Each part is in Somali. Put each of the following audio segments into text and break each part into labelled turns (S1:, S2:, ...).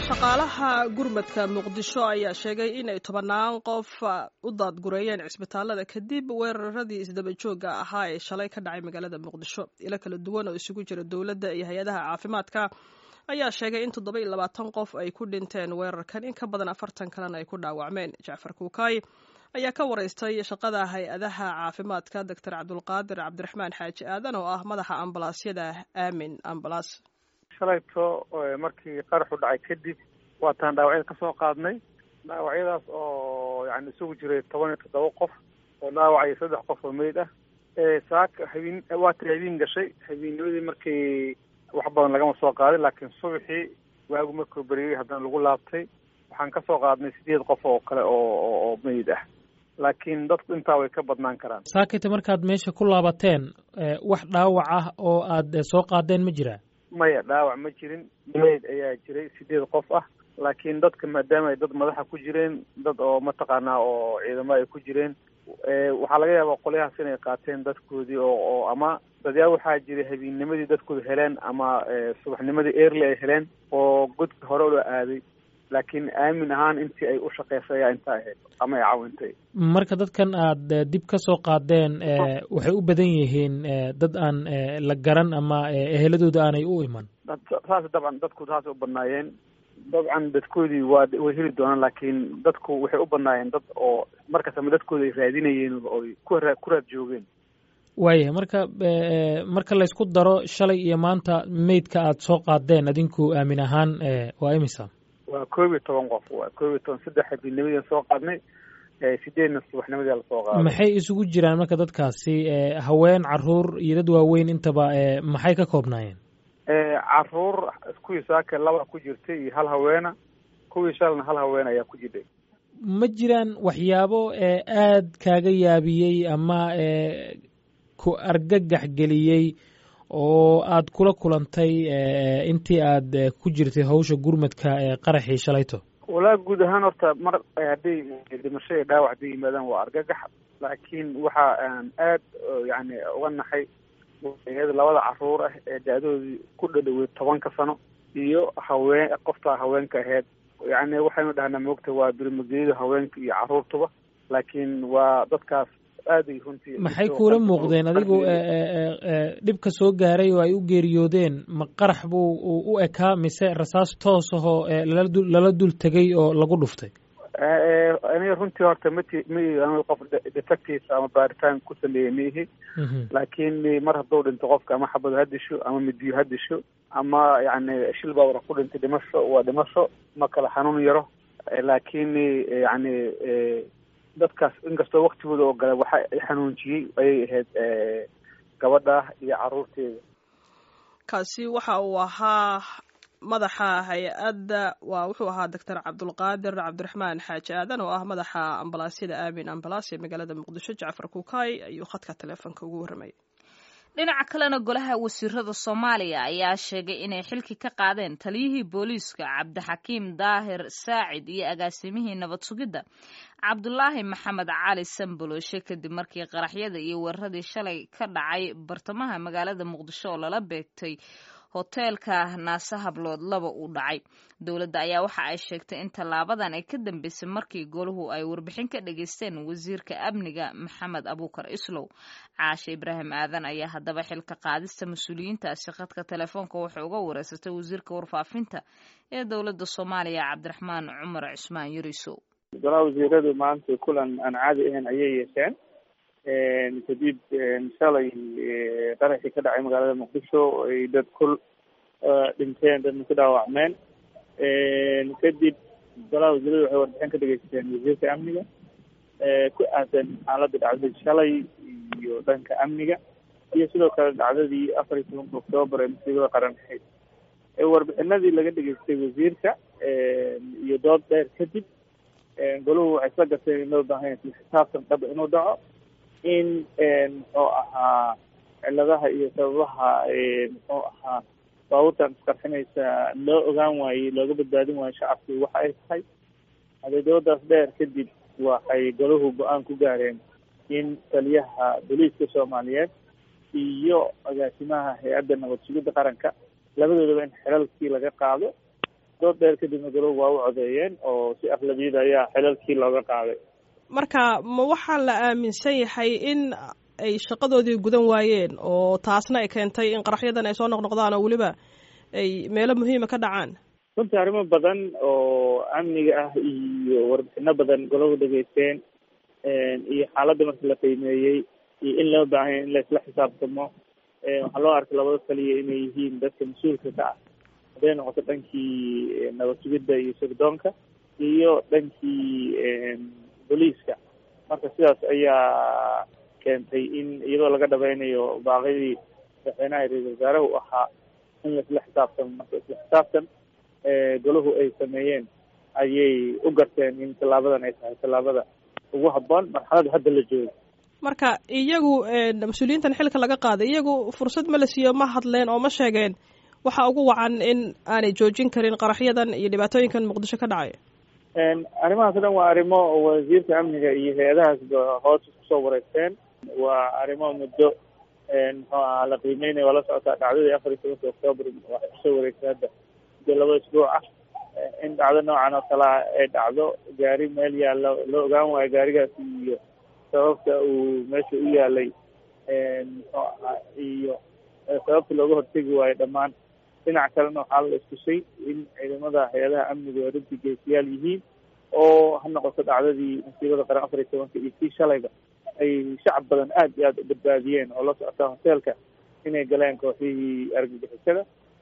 S1: shaqaalaha gurmadka muqdisho ayaa sheegay inay tobannaan qof u daadgureeyeen cisbitaalada kadib weeraradii isdabajooga ahaa ee shalay ka dhacay magaalada muqdisho ilo kala duwan oo isugu jira dowladda iyo hay-adaha caafimaadka ayaa sheegay in toddoba iyo labaatan qof ay ku dhinteen weerarkan in ka badan afartan kalena ay ku dhaawacmeen jacfar kuukaay ayaa ka waraystay shaqada hay-adaha caafimaadka doctor cabdulqaadir cabdiraxmaan xaaji aadan oo ah madaxa ambalaasyada aamin ambalas
S2: shalayto markii qaraxu dhacay kadib waataan dhaawacyada kasoo qaadnay dhaawacyadaas oo yani isugu jiray toban iyo toddoba qof oo dhaawacaya saddex qof oo meyd ah saaka habeen waata habeen gashay habeennimadii markii wax badan lagama soo qaadin laakiin subaxii waagu markuu beriyey haddana lagu laabtay waxaan kasoo qaadnay sideed qof oo kale oo oo meyd ah laakiin dadku intaa way ka badnaan karaan
S3: saakita markaad meesha ku laabateen wax dhaawac ah oo aad soo qaadeen ma jiraa
S2: maya dhaawac ma jirin meyd ayaa jiray sideed qof ah laakiin dadka maadaama ay dad madaxa ku jireen dad oo mataqaanaa oo ciidamo ay ku jireen waxaa laga yaabaa qolyahaas inay qaateen dadkoodii oo oo ama dadyaa waxaa jiray habeenimadii dadkooda heleen ama subaxnimadii early ay heleen oo godka hore loo aaday laakiin aamin ahaan intii ay u shaqeysay ayaa intaa ahayd ama ay caawintay
S3: marka dadkan aad dib ka soo qaadeen waxay u badan yihiin dad aan la garan ama eheladooda aanay u iman
S2: saas dabcan dadku saasay u badnaayeen dabcan dadkoodii waa way heli doonaan laakiin dadku waxay u badnaayeen dad oo markaas ama dadkooda ay raadinayeen ooy kuraa ku raad joogeen
S3: waayahay marka marka laysku daro shalay iyo maanta meydka aad soo qaadeen adinku aamin ahaan waa imisa
S2: waa koob iyo toban qof waa koob iyo toban saddex habeennimadii soo qaadnay sideedna subaxnimadii lasoo qaaday
S3: maxay isugu jiraan marka dadkaasi haween caruur iyo dad waaweyn intaba maxay ka koobnaayeen
S2: caruur kuwii saaka laba ku jirtay iyo hal haweena kuwii shalna hal haween ayaa ku jirtay
S3: ma jiraan waxyaabo aad kaaga yaabiyey ama ku argagax geliyey oo aad kula kulantay intii aad ku jirtay hawsha gurmadka ee qaraxii shalayto
S2: walaa guud ahaan horta mar hadday dhimasho iyo dhaawac hadday yimaadaan waa argagax laakiin waxa aan aad yani uga naxay labada caruur ah ee da-doodii ku dhadhowey tobanka sano iyo haween qoftaa haweenka aheyd yani waxaynu dhahnaa moogta waa birmageeyada haweenka iyo caruurtuba laakiin waa dadkaas aaday runtii
S3: maxay kuula muuqdeen adigu dhibka soo gaaray oo ay u geeriyoodeen ma qarax buu u ekaa mise rasaas toos ahoo lala dul tegay oo lagu dhuftay
S2: aniga runtii horta mati ma qof detective ama baaritaan ku sameeyey maihi laakiin mar hadduu dhinto qofka ama xabado ha disho ama midiyo ha disho ama yani shil baa wara ku dhintay dhimasho waa dhimasho ma kala xanuun yaro laakiin yani dadkaas inkastoo waktigooda oo gale waxa xanuunjiyey ayay ahayd gabadha iyo caruurteeda
S1: kaasi waxa uu ahaa madaxa hay-adda waa wuxuu ahaa doctor cabdulqaadir cabdiraxmaan xaaji aadan oo ah madaxa ambalaasyada aamin ambalaas ee magaalada muqdisho jacfar kuukaay ayuu khadka taleefonka ugu warramayay
S4: dhinaca kalena golaha wasiirada soomaaliya ayaa sheegay inay xilki ka qaadeen taliyihii booliiska cabdixakiim daahir saacid iyo agaasimihii nabad sugidda cabdulaahi maxamed cali sambolooshe kadib markii qaraxyada iyo weeraradii shalay ka dhacay bartamaha magaalada muqdisho oo lala beegtay hoteelka naase hablood laba uu dhacay dowladda ayaa waxa ay sheegtay in tallaabadan ay ka dambeysay markii golahu ay warbixin ka dhageysteen wasiirka amniga maxamed abuukar islow caashe ibraahim aadan ayaa haddaba xilka qaadista mas-uuliyiintaasi khadka telefoonka waxay uga wareysatay wasiirka warfaafinta ee dowladda soomaaliya cabdiraxmaan cumar cismaan yarisow
S5: golaha wasiiradu maanta kulan aan caadi ahayn ayay yeesheen kadib shalay qaraxii ka dhacay magaalada muqdisho ay dad kul dhinteen dadna ku dhaawacmeen kadib golaha wasiiradu waxay warbixin ka dhegeysateen wasiirka amniga ku aadan xaaladda dhacdadii shalay iyo dhanka amniga iyo sidoo kale dhacdadii afar iyo tobanka oktoobar ee musiibada qaran ahayd warbixinadii laga dhegeystay wasiirka iyo dood dheer kadib golahu waxay isla garteen in loo baahan yahay xisaabtan dhaba inuu dhaco in muxuu ahaa ciladaha iyo sababaha muxuu ahaa baabuurtan isqarxinaysa loo ogaan waayey looga badbaadin waayo shacabkii waxa ay tahay adeedoodaas dheer kadib waxay golahu go-aan ku gaareen in taliyaha booliiska soomaaliyeed iyo agaasimaha hay-adda nabad sugidda qaranka labadoodaba in xilalkii laga qaado dood dheer kadibna golow waa u codeeyeen oo si aqlabiyada ayaa xilalkii looga qaaday
S1: marka ma waxaa la aaminsan yahay in ay shaqadoodii gudan waayeen oo taasna ay keentay in qaraxyadan ay soo noqnoqdaan oo weliba ay meelo muhiima ka dhacaan
S5: runtii arrimo badan oo amniga ah iyo warbixino badan golahu dhegeysteen iyo xaaladda marka la qiimeeyey iyo in loo baahanya in la isla xisaabtamo waxaa loo arkay labada kaliya inay yihiin dadka mas-uulka ka ah hadday noqoto dhankii nabad sugidda iyo sirdoonka iyo dhankii booliiska marka sidaas ayaa keentay in iyadoo laga dhabaynayo baaqidii madaxweynaha ra-isul wasaaraha u ahaa in la isla xisaabtamo marka isla xisaabtan golahu ay sameeyeen ayay u garteen in tallaabadan ay tahay tallaabada ugu habboon marxalada hadda la joogo
S1: marka iyagu mas-uuliyiintan xilka laga qaaday iyagu fursad ma la siiyo ma hadleen oo ma sheegeen waxa ugu wacan in aanay joojin karin qaraxyadan iyo dhibaatooyinkan muqdisho ka dhacaya
S5: arrimahaas o dhan waa arrimo wasiirka amniga iyo hay-adahaasba hoos kusoo wareegteen waa arrimo muddo muxuu ahaa la qiimeynaya waa la socotaa dhacdadii afar iyo tobanka octoobar waxay kusoo wareegtay hadda muddo laba isbuuc ah in dhacdo noocan oo kalea ay dhacdo gaari meel yaalla loo ogaan waayo gaarigaasi iyo sababta uu meesha u yaalay muxuu ahaa iyo sababta looga hortegi waayo dhammaan dhinac kalena waxaa la istusay in ciidamada hay-adaha amniga ay runtii geesiyaal yihiin oo ha noqoto dhacdadii masiibada qaran afar iyo tobanka iyo kii shalayba ay shacab badan aad iyo aada u badbaadiyeen oo la socota hoteelka inay galeen kooxihii argagixisada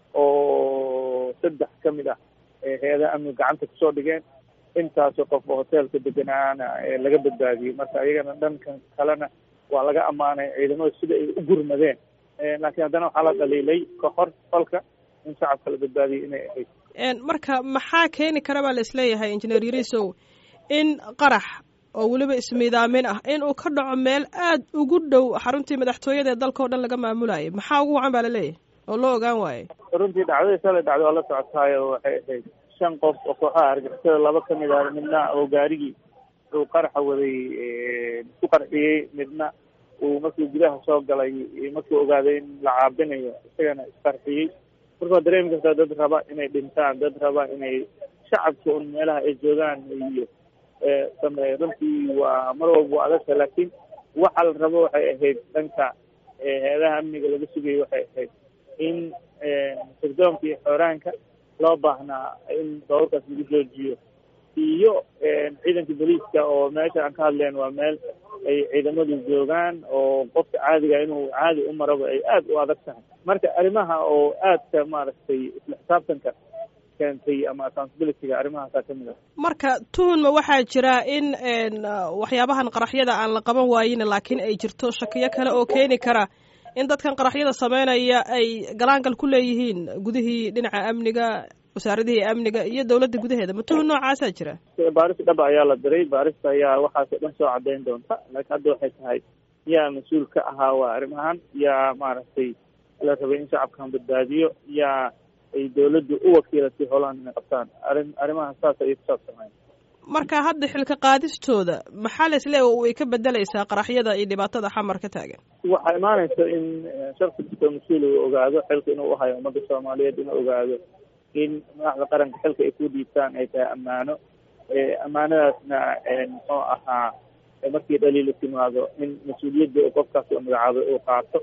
S5: oo saddex ka mid ah hay-adaha amniga gacanta kusoo dhigeen intaasoo qof oo hoteelka deganaana laga badbaadiyey marka iyagana dhankan kalena waa laga ammaanay ciidamada sida ay u gurmadeen laakiin haddana waxaa la dhaliilay kahor falka in shacabka la badbaadiyay inay ahayd
S1: marka maxaa keeni kara baa la isleeyahay injineer yarisow in qarax oo weliba ismiidaamin ah in uu ka dhaco meel aada ugu dhow xaruntii madaxtooyada ee dalka o dhan laga maamulayay maxaa ugu wacan baa laleeyahay oo loo ogaan waayey
S5: runtii dhacdadii shalay dhacday waa la socotaayo waxay ahayd shan qof oo kooxaha argixisada laba ka mid ah midna oo gaarigii uu qaraxa waday isku qarxiyey midna uu markii gudaha soo galay markii ogaaday in la caabinayo isagana isqarxiyey marka waa dareemi kartaa dad raba inay dhintaan dad raba inay shacabka un meelaha ay joogaan iyo sameeyo runtii waa mar walba waa adagta laakiin waxa la rabo waxay ahayd dhanka hay-adaha amniga laga sugayay waxay ahayd in sirdoonka iyo xooraanka loo baahnaa in dawarkaas lagu joojiyo iyo ciidanka booliiska oo meesha aan ka hadleen waa meel ay ciidamadu joogaan oo qofka caadiga inuu caadi u maraba ay aada u adag tahay marka arrimaha oo aadka maaragtay isla xisaabtanka keentay ama accountabilityga arrimahaasaa kamid ah
S1: marka tuhunma waxaa jira in waxyaabahan qaraxyada aan la qaban waayin laakiin ay jirto shakiyo kale oo keeni kara in dadkan qaraxyada sameynaya ay galaangal ku leeyihiin gudihii dhinaca amniga wasaaradihii amniga iyo dawladda gudaheeda ma tuhun noocaasaa jira
S5: baaris dhaba ayaa la diray baarista ayaa waxaasoo dhan soo caddayn doonta laakiin hadda waxay tahay yaa mas-uul ka ahaa waa arrimahan yaa maaragtay la rabay in shacabkan badbaadiyo yaa ay dawladdu u wakiilatay howlahan inay qabtaan arrin arrimahan saas ayay kusaabsanayn
S1: marka hadda xilka qaadistooda maxaa la isleeya way ka bedelaysaa qaraxyada iyo dhibaatada xamar ka taagan
S5: waxaa imaanaysa in shaksi kastoo mas-uul uu ogaado xilka inuu uhayo ummadda soomaaliyeed inuu ogaado in madaxda qaranka xilka ay ku dhiibtaan ay tahay ammaano ammaanadaasna muxuu ahaa markii dhaliila timaado in mas-uuliyadda qofkaas oo magacaabay uu qaato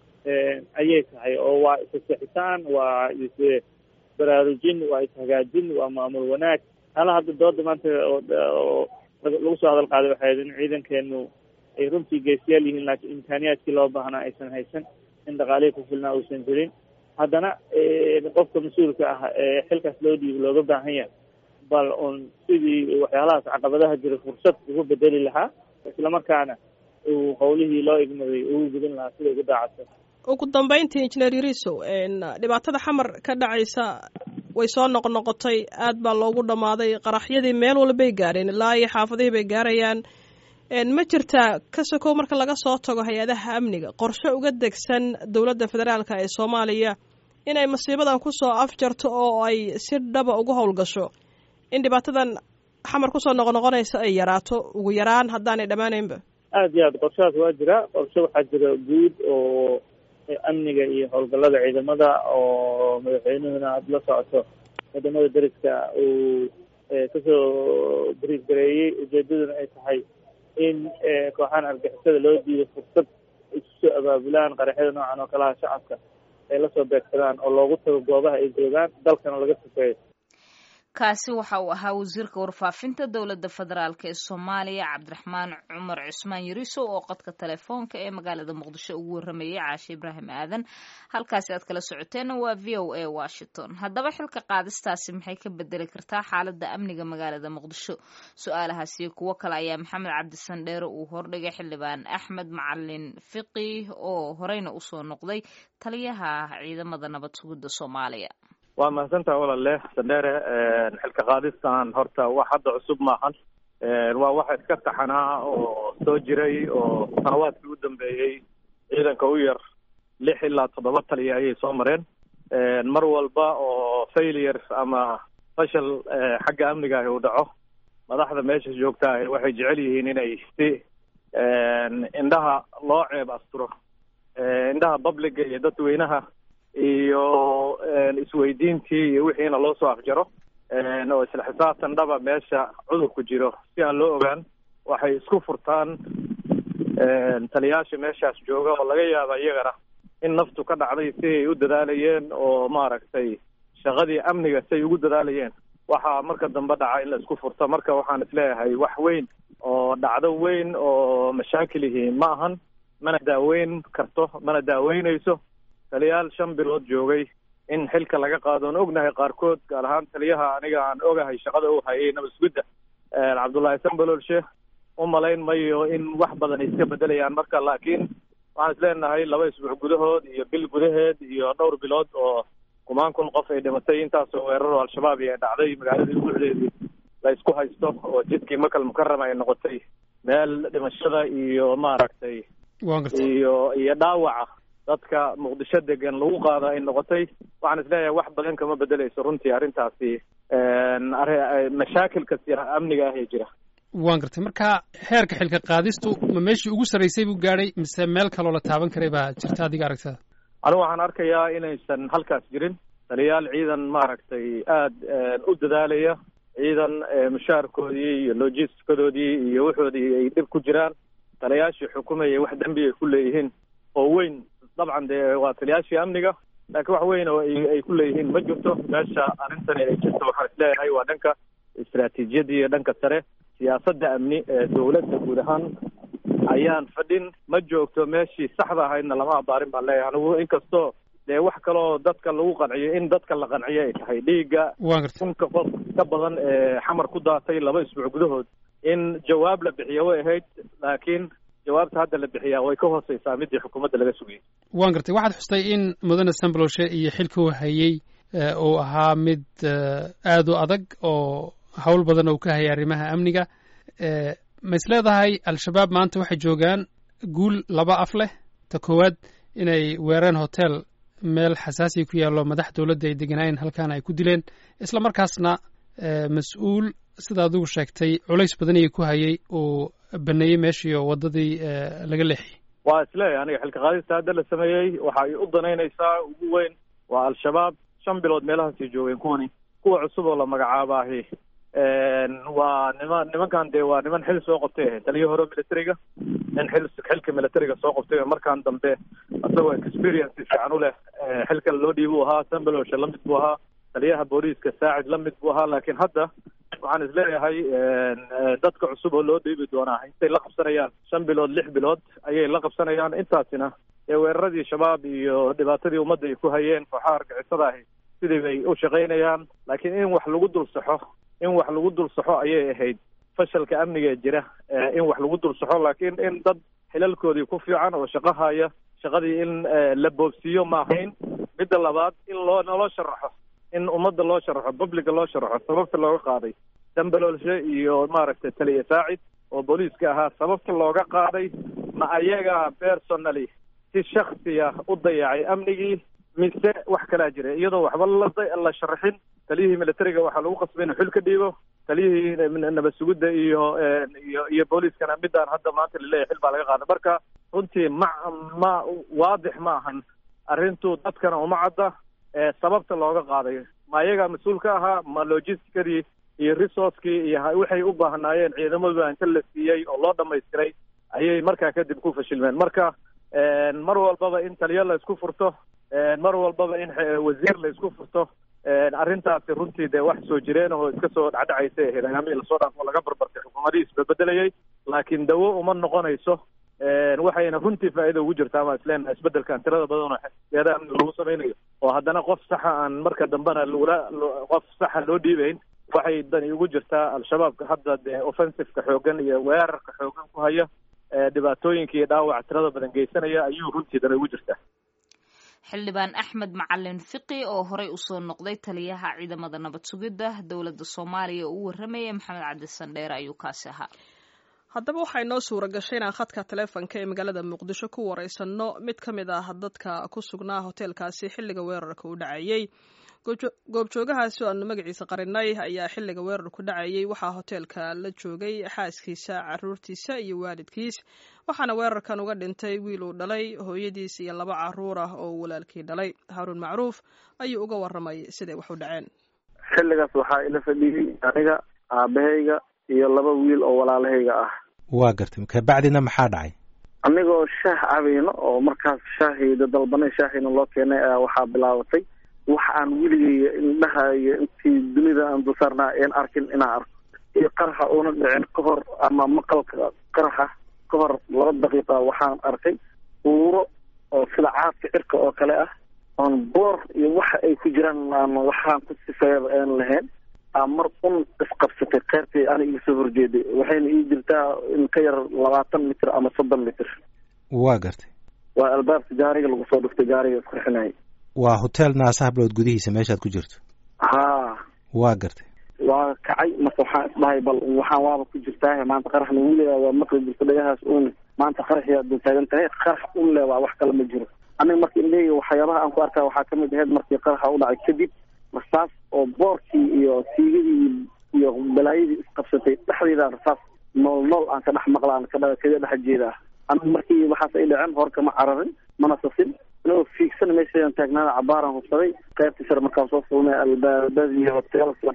S5: ayay tahay oo waa isasexitaan waa is baraarujin waa ishagaajin waa maamul wanaag hala hadda dooda maanta oo lagu soo hadal qaaday waxay ahayd in ciidankeenu ay runtii geesiyaal yihiin laakiin imkaaniyaadkii loo baahnaa aysan haysan in dhaqaalihii ku filnaa uusan jirin haddana qofka mas-uulka ah ee xilkaas loo dhiibo looga baahan yahay bal un sidii waxyaalahaas caqabadaha jira fursad ugu bedeli lahaa islamarkaana uu howlihii loo igmaday ugu gudin lahaa sida ugu daacadsa
S1: ugu dambeyntii injineer yarisow dhibaatada xamar ka dhacaysa way soo noqnoqotay aad baa loogu dhammaaday qaraxyadii meel walbay gaareen ilaa iyo xaafadihii bay gaarayaan ma jirtaa ka sokow marka laga soo tago hay-adaha amniga qorshe uga degsan dowladda federaalka ee soomaaliya inay masiibadan kusoo afjarto oo ay si dhaba uga howlgasho in dhibaatadan xamar kusoo noqnoqonaysa ay yaraato ugu yaraan haddaanay dhammaanaynba
S5: aada iyo aad qorshahaas waa jira qorshe waxaa jira guud oo amniga iyo howlgallada ciidamada oo madaxweynuhuna aada la socoto wadamada deriska uu kasoo briif gareeyey ujeedaduna ay tahay in kooxahan argixisada loo diido fursad isu soo abaabulaan qaraxyada noocan oo kalaha shacabka ay lasoo beegsadaan oo loogu tago goobaha ay joogaan dalkana laga sufeeyo
S4: kaasi waxa uu ahaa wasiirka warfaafinta dowladda federaalk ee soomaaliya cabdiraxmaan cumar cusmaan yariso oo qodka telefoonka ee magaalada muqdisho ugu waramayay caashe ibraahim aadan halkaasi aad kala socoteenna waa v o a washington haddaba xilka qaadistaasi maxay ka bedeli kartaa xaaladda amniga magaalada muqdisho su-aalahaasi kuwo kale ayaa maxamed cabdisandheere uu hordhigay xildhibaan axmed macalin fiqi oo horeyna usoo noqday taliyaha ciidamada nabad sugidda soomaaliya
S6: waa mahadsantaha walaale sandheere xilka qaadistan horta wax hadda cusub maahan waa waxa iska taxanaa oo soo jiray oo sanawaadkii u dambeeyey ciidanka u yar lix ilaa toddoba taliya ayay soo mareen mar walba oo failure ama fashal xagga amniga ahi uu dhaco madaxda meesha joogtaa waxay jecel yihiin inay si indhaha loo ceeb asturo indhaha publica iyo dadweynaha iyo isweydiintii iyo wixiina loo soo afjaro oo isla xisaabtan dhaba meesha cudurku jiro si aan loo ogaan waxay isku furtaan taliyaasha meeshaas jooga oo laga yaaba iyagana in naftu ka dhacday si ay u dadaalayeen oo maaragtay shaqadii amniga si ay ugu dadaalayeen waxaa marka dambe dhaca in la isku furto marka waxaan isleeyahay wax weyn oo dhacdo weyn oo mashaakil yihiin ma ahan mana daaweyn karto mana daaweynayso taliyaal shan bilood joogay in xilka laga qaado on ognahay qaarkood gaar ahaan taliyaha aniga aan ogahay shaqada u hayay nabasgudda cabdullaahi sambalolshe u malayn mayo in wax badan ay iska bedelayaan marka laakiin waxaan is leenahay laba isbuuc gudahood iyo bil gudaheed iyo dhowr bilood oo kumaan kun qof ay dhimatay intaasoo weeraro al-shabaab iyo ay dhacday magaaladii buuxdeedii la isku haysto oo jidkii makal mukarama ay noqotay meel dhimashada iyo maaragtay iyo iyo dhaawaca dadka muqdisho degan lagu qaado ay noqotay waxaan isleeyahay wax badan kama bedeleyso runtii arrintaasi mashaakilka amniga ah ee jira
S7: waan gartay marka heerka xilka qaadistu ma meeshii ugu sarraysay buu gaadhay mise meel kaloo la taaban karay baa jirta adiga aragtada
S6: anigu waxaan arkayaa inaysan halkaas jirin taliyaal ciidan maaragtay aada u dadaalaya ciidan mushaarkoodii iyo logisticadoodii iyo wuxoodii ay dhib ku jiraan taliyaashii xukumayay wax dembi ay ku leeyihiin oo weyn dabcan dee waa taliyaashii amniga laakiin wax weyn oo ay ku leeyihiin ma jirto meesha arrintani ay jirto waxaan isleeyahay waa dhanka istaraatiijiyadda iyo dhanka sare siyaasadda amni ee dowladda guud ahaan ayaan fadhin ma joogto meeshii saxda ahaydna lama abaarin baan leeyahay anigu inkastoo dee wax kaloo dadka lagu qanciyo in dadka la qanciyo ay tahay dhiigga kunka qof ka badan ee xamar ku daatay laba isbuuc gudahood in jawaab la bixiyo way ahayd laakiin jawaabta hadda la bixiyaa way ka hooseysaa midii xukuumadda laga sugayay
S7: waan gartay waxaad xustay in mudane sambaloshe iyo xilka uu hayey uu ahaa mid aada u adag oo howl badan oo ka hayay arrimaha amniga ma is leedahay al-shabaab maanta waxay joogaan guul laba af leh ta koowaad inay weereen hotel meel xasaasiya ku yaallo madax dowladda ay deganaayeen halkaana ay ku dileen isla markaasna mas-uul sida adigu sheegtay culays badan iyo ku hayay uu baneeyey meeshii oo waddadii laga leexiyey
S6: waa isleeyahay aniga xilka qaadista hadda la sameeyey waxa ay u danaynaysaa ugu weyn waa al-shabaab shan bilood meelahaasay joogeen kuwani kuwa cusub oo la magacaabaahi waa niman nimankan dee waa niman xil soo qabtay ahayd taliyo hore militariga nin xil xilka militariga soo qabtay markaan dambe isagoo experience fiican u leh xilka loo dhiibu ahaa sambalosha lamid buu ahaa taliyaha booliiska saacid lamid buu ahaa laakiin hadda waxaan isleeyahay dadka cusub oo loo dhiibi doonaa intay la qabsanayaan shan bilood lix bilood ayay la qabsanayaan intaasina ee weeraradii shabaab iyo dhibaatadii ummadda ay ku hayeen kooxaha argixisada ahi sidii bay u shaqaynayaan laakiin in wax lagu dul saxo in wax lagu dul saxo ayay ahayd fashalka amniga ee jira in wax lagu dul saxo laakiin in dad xilalkoodii ku fiican oo shaqo haya shaqadii in la boobsiiyo ma ahayn midda labaad in loo naloo sharaxo in ummadda loo sharaxo publica loo sharaxo sababta looga qaaday dambalolshe iyo maaragtay taliya saacid oo booliiska ahaa sababta looga qaaday ma ayaga personally si shaksiya u dayacay amnigii mise wax kalaa jira iyadoo waxba la sharaxin taliyihii militariga waxaa lagu qasbay inuu xil ka dhiibo taliyihii nabad sugidda iyo iyo iyo booliiskana midaan hadda maanta laleeyahay xil baa laga qaaday marka runtii ma ma waadix ma ahan arrintu dadkana uma cadda sababta looga qaaday ma ayagaa mas-uul ka ahaa ma logisticadii iyo resourcekii iyo waxay u baahnaayeen ciidamadu inta la siiyey oo loo dhamaystiray ayay markaa kadib ku fashilmeen marka mar walbaba in taliyo la isku furto mar walbaba in wasiir la isku furto arrintaasi runtii dee wax soo jireen oo iska soo dhacdhacaysa ahayd ayaamihii lasoo dhaafo laga barbartay xukuumadihii isbedbedelayay laakiin dawo uma noqonayso waxayna runtii faa'iida ugu jirtaa ama isleenaha isbedelkan tirada badan oo xisbiyada amniga lagu samaynayo oo haddana qof saxa aan marka dambena lagula qof saxa loo dhiibayn waxay dani ugu jirtaa al-shabaabka hadda dee offensiveka xoogan iyo weerarka xoogan ku haya dhibaatooyinka iyo dhaawac tirada badan geysanaya ayuu runtii dani ugu jirtaa
S4: xildhibaan axmed macalin fiqi oo horey usoo noqday taliyaha ciidamada nabad sugidda dowladda soomaaliya oo u warramayay maxamed cabdi sandheere ayuu kaasi ahaa
S1: haddaba waxaa inoo suura gashay inaan khadka taleefonka ee magaalada muqdisho ku wareysanno mid ka mid ah dadka ku sugnaa hoteelkaasi xilliga weerarka u dhacayey goobjoogahaasi oo aanu magaciisa qarinay ayaa xilliga weerarku dhacayey waxaa hoteelka la joogay xaaskiisa caruurtiisa iyo waalidkiis waxaana weerarkan uga dhintay wiil uu dhalay hooyadiis iyo laba caruur ah oo walaalkii dhalay haaruun macruuf ayuu uga waramay siday wax u dhaceen
S8: xilligaas waxaa ila fadhiyey aniga aabahayga iyo laba wiil oo walaalahayga ah
S9: waa gartay kabacdina maxaa dhacay
S8: anigoo shaah cabayno oo markaas shaahiyda dalbanay shaahiina loo keenay ayaa waxaa bilaabatay wax aan weligay indhahayo intii dunida aan dulsaarnaa een arkin inaan arko iyo qaraxa uuna dhicin ka hor ama maqalka qaraxa ka hor laba daqiiqa waxaan arkay uuro oo sida caadka cirka oo kale ah oon boor iyo waxa ay ku jiraan aan waxaan ku sifeeyaba aan lahayn aa mar un isqabsatay keyrtii ana iga soo horjeeday waxayna ii jirtaa in ka yar labaatan mitir ama soddon mitir
S9: waa gartay
S8: waa albaabka gaariga lagu soo dhuftay gaariga isqurxinayay
S9: waa hotel naasa hablood gudihiisa meeshaad ku jirto
S8: haa
S9: waa gartay
S8: waa kacay marka waxaan isdhahay bal waxaan waaba ku jirtaa maanta qaraxna wiligaa waa maqli jirta dhagahaas un maanta qaraxyaa dul taagan tahay qarax un le waa wax kale ma jiro aniga marka indhahayga waxyaabaha aan ku arkaa waxaa kamid ahayd markii qaraxa u dhacay kadib rasaas oo boorkii iyo siigadii iyo balaayadii isqabsatay dhexdeeda rasaas nool nool aan ka dhex maqla aan ka kaga dhex jeeda aniga markii waxaas ay dhaceen horka ma cararin mana sasin inagoo fiigsan meeshayaan taagnaada cabaaraan hubsaday qaybtii sare markaan soo fulnay albaabadii hoteelka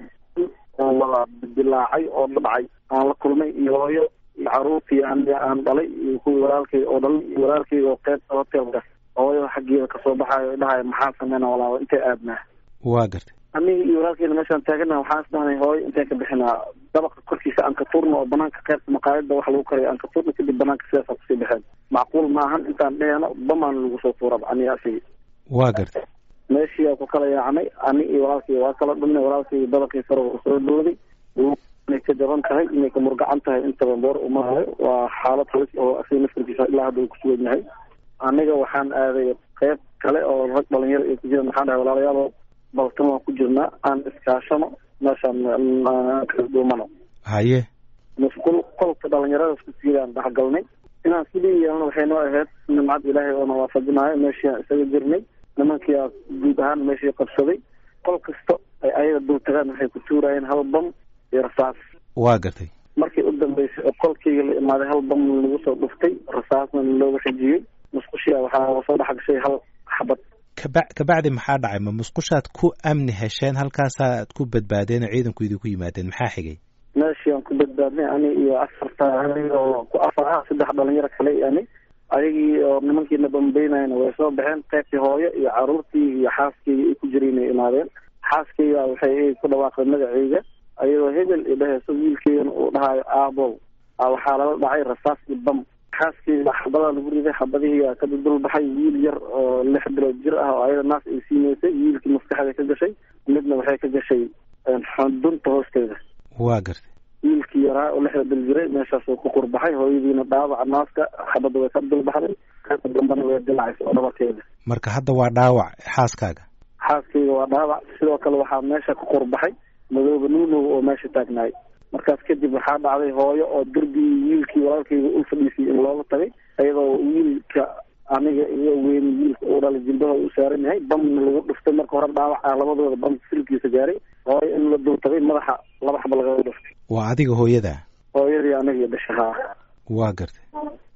S8: oo wada dilaacay oo dhacay aan la kulmay iyo hooyo iyo caruurtii aniga aan dhalay iyo kuwii walaalkay oo dhalay iyo walaalkay oo qaybta hoteelka hooyada xaggeeda kasoo baxaayo dhahayo maxaa sameyna walaalo intay aadnaa
S9: waa gartay
S8: aniga iyo walaalkeyna meeshaan taagana waxaan isdhahnay hooyo intaan ka bixinaa dabaqa korkiisa aan ka tuurno oo banaanka qaybta maqaayada wax lagu karayo aan ka tuurno kadib banaanka sidaasa kusii baxeen macquul maahan intaan dheheeno bamaan lagu soo tuuraba aniga asigi
S9: waa gartay
S8: meeshii aa ku kala yaacnay ani iyo walaalkay waa kala dhumnay walaalkay dabaqii sare u soo dhowday inay ka jaban tahay inay ka murgacan tahay intaba boor umaayo waa xaalad halis oo asiga naftarkiisa ilaa hadda uu kusugan yahay aniga waxaan aaday qayb kale oo rag dhalinyaro ay ku jiraan waxaan dhahay walaalayaal balkan waan ku jirnaa aan iskaashano meeshaan kala dhuumano
S9: haye
S8: masquul qolka dhalinyarada isku siidaan dhexgalnay inaan sidii yeelno waxay noo ahayd nimcad ilaahay oona waafajinaayo meeshii aan isaga jirnay nimankii aa guud ahaan meeshii qabsaday qol kasta ay ayaga dul tagaan waxay ku tuurayeen hal bam iyo rasaas
S9: waa gartay
S8: markii u dambeysay oo qolkayga la imaaday hal bam lagu soo dhuftay rasaasna looga xijiyey musqushia waxaa soo dhex gashay hal xabad
S9: kaba kabacdi maxaa dhacay ma musqushaad ku amni hesheen halkaasaad ku badbaadeen oo ciidanku idinku yimaadeen maxaa xigay
S8: meeshii aan ku badbaadnay ani iyo afarta aniga oo ku afar ah saddex dhalinyaro kale ani ayagii oo nimankiina bambeynayna way soo baxeen qaybtii hooyo iyo caruurtii iyo xaaskeyga ay ku jireen ay imaadeen xaaskeyga waxay ku dhawaaqday magaceyga ayadoo hebel i dhaheyso wiilkeygana uu dhahayo aabow waxaa lala dhacay rasaas iyo bam xaaskeyga xabadaa lagu riday xabadihiia ka dul baxay wiil yar oo lix bilood jir ah oo ayada naas ay siineysay wiilkii maskaxda ka gashay midna waxay ka gashay xudunta hoosteeda
S9: waa gartay
S8: wiilkii yaraa oo lixda bil jiray meeshaasuu ku qurbaxay hooyadiina dhaawaca naaska xabadda way ka dulbaxday qaybta dambana way dilacaysa oo dhabarkeeda
S9: marka hadda waa dhaawac xaaskaaga
S8: xaaskeyga waa dhaawac sidoo kale waxaa meesha ka qurbaxay madooba nuunow oo meesha taagnaay markaas kadib waxaa dhacday hooyo oo derbigii wiilkii walaalkeyga u fadhiisay in looga tagay iyadoo wiilka aniga iyo weyn wiilka uu dhalay jilbaha u saaran yahay bamna lagu dhuftay marka hore dhaawac ah labadooda bam silkiisa gaaray hooyo in la dul tagay madaxa laba xaba lagaga dhuftay
S9: waa adiga hooyadaa
S8: hooyadii aniga iyo dhashahaa
S9: waa gartay
S8: markii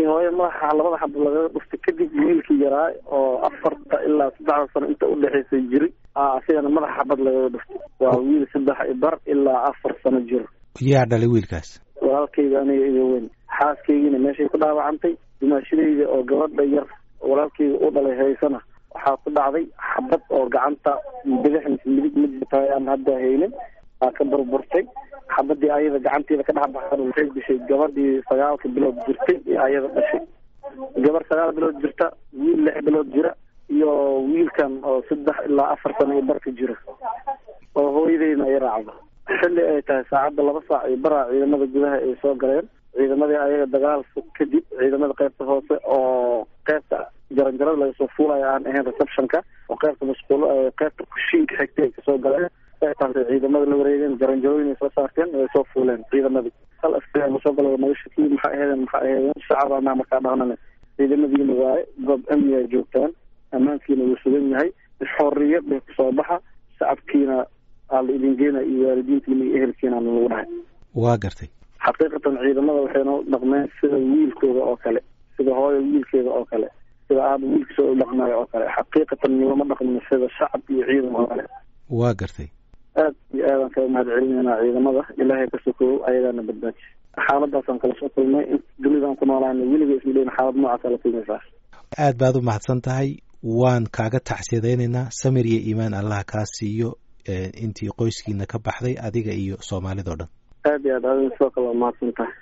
S8: markii hooye madaxa labada xabo laga dhuftay kadib wiilkii yaraa oo afarta ilaa saddexda sano inta udhexaysay jiray asigana madaxa xabad lagaga dhuftay waa wiil saddex ibar ilaa afar sano jiro
S9: yaa dhalay wiilkaas
S8: walaalkayga aniga iyo weyn xaaskaygiina meeshay ku dhaawacantay dumaashadayda oo gabadha yar walaalkayga u dhalay haysana waxaa ku dhacday xabad oo gacanta bidix mise midig ma jirta aan hadda haynin aa ka burburtay xabadii ayada gacanteeda ka dhex baxsan waxay dishay gabadhii sagaalka bilood jirtay ee ayada dhashay gabar sagaal bilood jirta wiil lix bilood jira iyo wiilkan oo saddex ilaa afar sano iyo barka jira oo hooyadeyna ay raacdo xilli ay tahay saacadda laba saac iyo baraa ciidamada gudaha ay soo galeen ciidamadii ayaga dagaal kadib ciidamada qaybta hoose oo qaybta jaranjarada laga soo fuulaya aan ahayn receptionka oo qaybta masquulo qaybta kushiinka xigtay ay kasoo galeen qaybtaasay ciidamada la wareegeen jaranjarooyin ay soo saarteen way soo fuuleen ciidamadii hal askari lasoo galo nagashakii maxaa aheedeen maxaa aheedeen shacab anaa markaa dhahnane ciidamadiina waaye goob amni ay joogtaan ammaankiina wuu sugan yahay xorriyad bay kusoo baxa shacabkiina aa la idin geena iyo waalidiintiina iyo ehelkiina lagu dhahay
S9: waa gartay
S8: xaqiiqatan ciidamada waxayna u dhaqmeen sida wiilkooda oo kale sida hooyo wiilkeeda oo kale sida aaba wiilkiisa u dhaqmayo oo kale xaqiiqatan nilama dhaqmin sida shacab iyo ciidan oo kale
S9: waa gartay
S8: aad iyo aadaan kaga mahad celinaynaa ciidamada ilaahay ka sokow ayagaana badbaaji xaaladaasaan kala soo kulmay in dunidaan ku noolaana weliga isma dheyn xaalad noocaasa la kulmaysaa
S9: aad baad u mahadsan tahay waan kaaga tacsiyadaynaynaa samir iyo iimaan allaha kaa siiyo intii qoyskiina ka baxday adiga iyo soomaalida o dhan
S8: aad iyo aad adin sidoo kale waa mahadsan tahay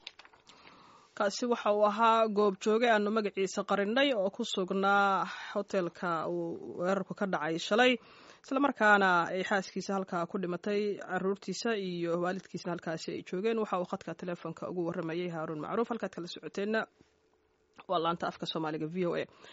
S1: kaasi waxa uu ahaa goob jooge aanu magaciisa qarinay oo ku sugnaa hotelka uu weerarku ka dhacay shalay islamarkaana ay xaaskiisa halkaa ku dhimatay caruurtiisa iyo waalidkiisna halkaasi ay joogeen waxa uu khadka teleefonka ugu waramayay haaruun macruuf halkaad kala socoteenna waa laanta afka soomaaliga v o a